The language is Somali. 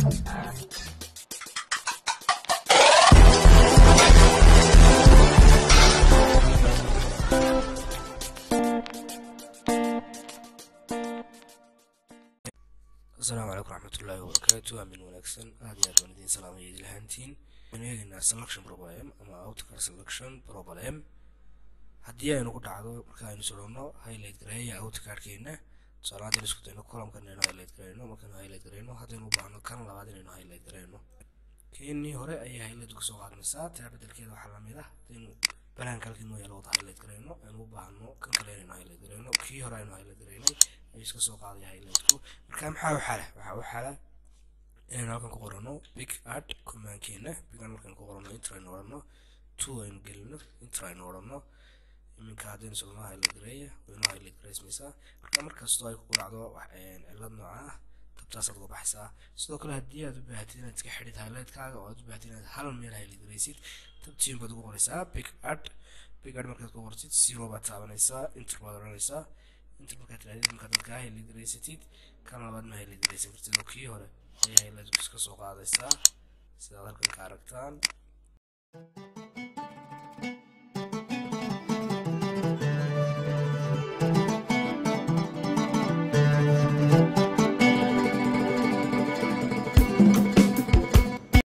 asalaamu calaykum raxmatullaahi wabarakaatu aamin wanaagsan aad iyo aad waan idiin salaamaya idil ahaantiin waxaynu eegaynaa selection problem ama outcar selection problem haddii aynu ku dhacdo marka aynu socono highlight gareeya outcardkeena tusaale haddaynu isku dayno columkan inaynu highlight gareyno markaynu highlight gareyno haddaynu u baahno kan labaad inaynu highlight gareyno keenii hore ayay highlight kusoo qaadmaysaa taa bedelkeeda waxaa lamid ah haddaynu balaanka halkii noo yaalo wada highlight gareyno aynu u baahno kan kale inaynu highlight gareyno kii hore aynu highlight gareynay ayuu iska soo qaaday highlightku marka maxaa u xala waxaa u xala inaynu halkan ku qorano big art commandkeena bigan markaynu ku qorano inter aynu odhano two aynu gelino inter aynu odhano iminka haddaynu socno highlight gareeya waynu highlight gareysmaysaa marka markastoo ay kugu dhacdo cilad nooca ah tabtaasaad uga baxaysaa sidoo kale haddii aad u baahatid inaad iska xidhid highlightkaaga oo aad u baahatid inaad hal meel highlight gareysid tabtiin baad ugu qoraysaa big art big art markaad ku qortid zero baad taabanaysaa inter baad odhanaysaa inta markaad tirahdid markaad dadkaa highlight gareysatid kan labaad ma highlight gareysan kartid oo kii hore ayaa highlight iska soo qaadaysaa sidaad halkan ka aragtaan